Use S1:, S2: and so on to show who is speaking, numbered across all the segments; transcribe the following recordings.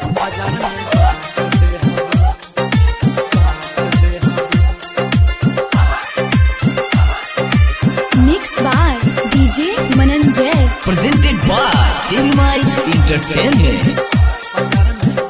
S1: Mixed by DJ Mananjay.
S2: presented by Ilmai Entertainment.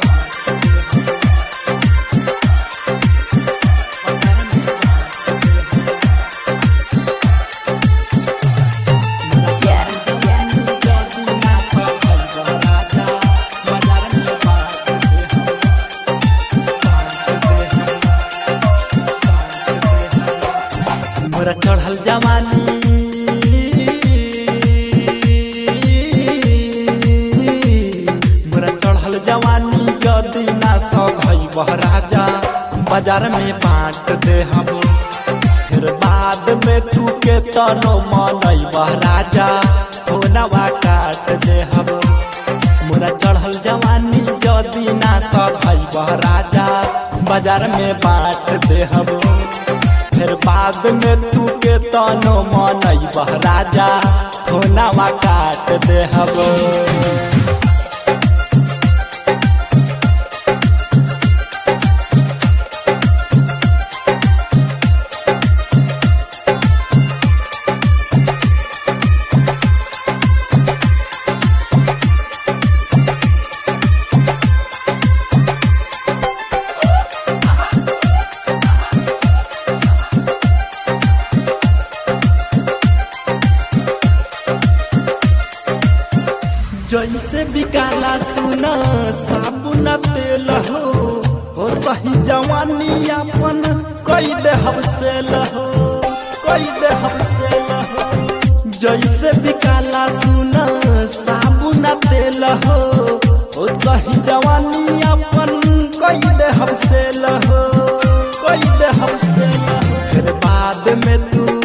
S3: मोरा चढ़ल जवानी मोरा चढ़ल जवानी जदी ना सब है राजा बाजार में बांट दे हम फिर बाद में तू के तनो मन राजा होनवा काट दे हम मोरा चढ़ल जवानी जदी ना सब है राजा बाजार में बांट दे हम फिर बाद में तू के तनो मन राजा होनावा काट दे हबो जैसे बिकाला सुना साबुन तेल हो हो वही जवानी अपन कई दे हमसे लहो कई दे हमसे लहो जैसे बिकाला सुना साबुन तेल हो हो वही जवानी अपन कई दे हमसे लहो कई दे हमसे लहो फिर बाद में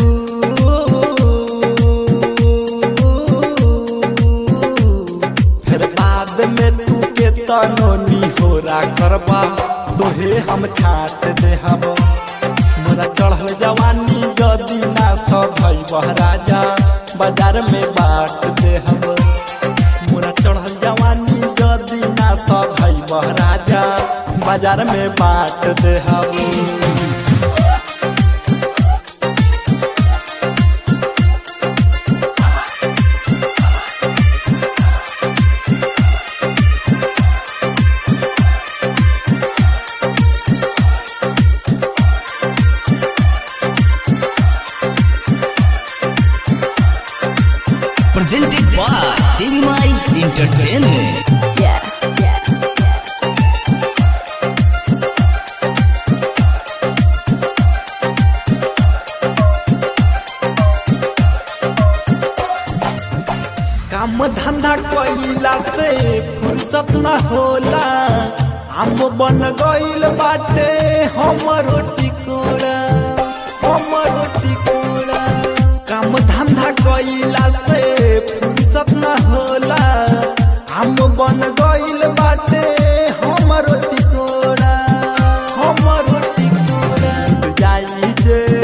S3: तू फिर बाद में तू के तनो निहोरा करबा तोहे हम छाट दे हम मोरा चढ़ल जवानी जदी ना सब है राजा बाजार में बांट दे हम मोरा चढ़ल जवानी जदी ना सब है राजा बाजार में बांट दे हम
S2: Presented by Ilmai Entertainment.
S1: Yeah, yeah,
S3: काम धंधा कइला से फुर्सत न होला हम बन गइल बाटे हमरो टिकोड़ा हमरो टिकोड़ा काम धंधा कइला से फुर्सत न होला हम बन गइल बाटे हमरो टिकोड़ा हमरो टिकोड़ा जाई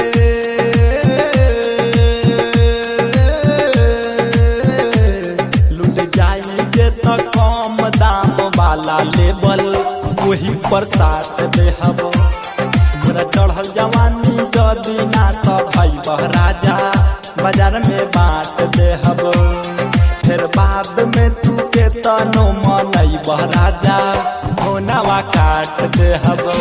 S3: जे लुट जाई जे त कम दाम वाला लेबल वही पर साथ दे हबो मोरा चढ़ल जवानी जदी ना सब है राजा बाजार में बांट दे हबो फिर बाद में तू के तनो मन राजा होनावा काट दे हबो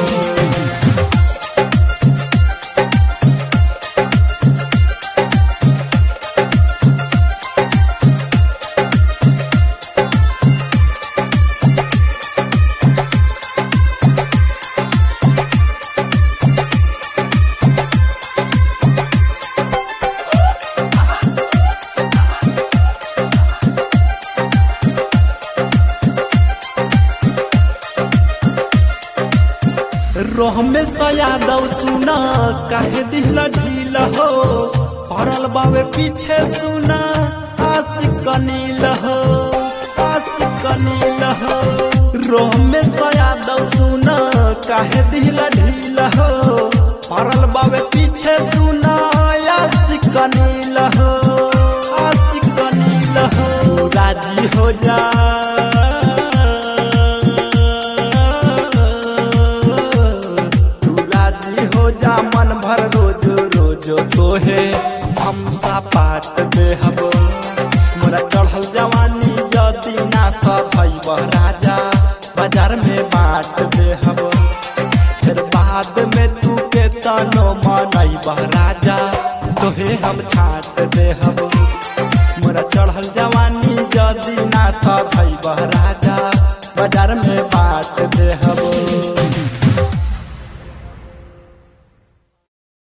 S3: रोह में यादव सुना काहे दिहला ढील हो पड़ल बावे पीछे सुना आशिक नील हो आशिक नील हो रोह में यादव सुना काहे दिहला ढील हो पड़ल बावे पीछे सुना आशिक नील हो आशिक नील हो राजी हो जा रोज रोज तोहे हम पाट देहब मोरा चढ़ल जवानी जदी ना सधैब राजा बाजार में बांट देहब फिर बाद में तू के तनो मनैब राजा तोहे हम छाट देहब मोरा चढ़ल जवानी जदी